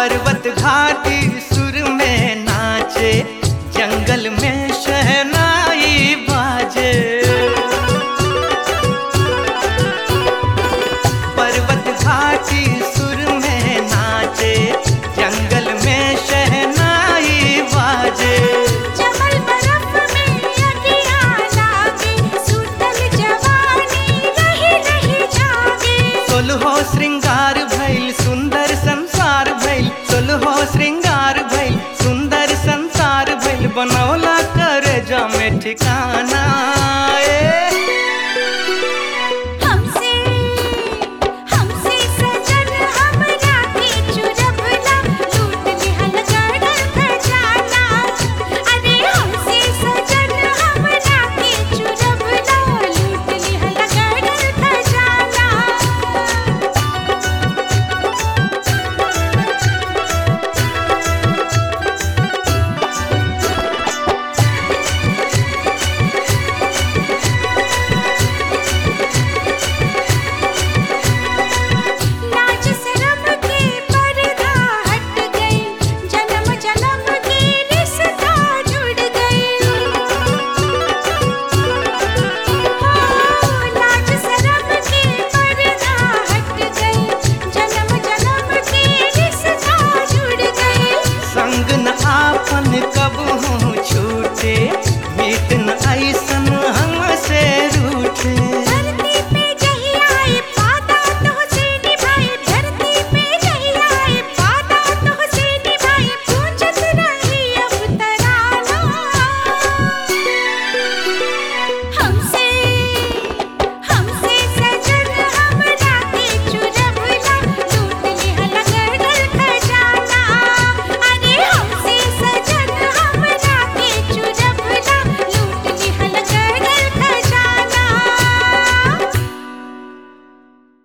पर्वत घाटी सुर में नाचे जंगल में शहनाई बाजे पर्वत घाटी सुर में नाचे जंगल में शहनाई बाजे जमल बरफ में अगिया लागे सुतल जवानी रही रही जागे सोलहो श्रृंगार भइल सुंदर संसार भइल सोलहो श्रृंगार भइल सुंदर संसार भइल बनौला कर जा में ठिकाना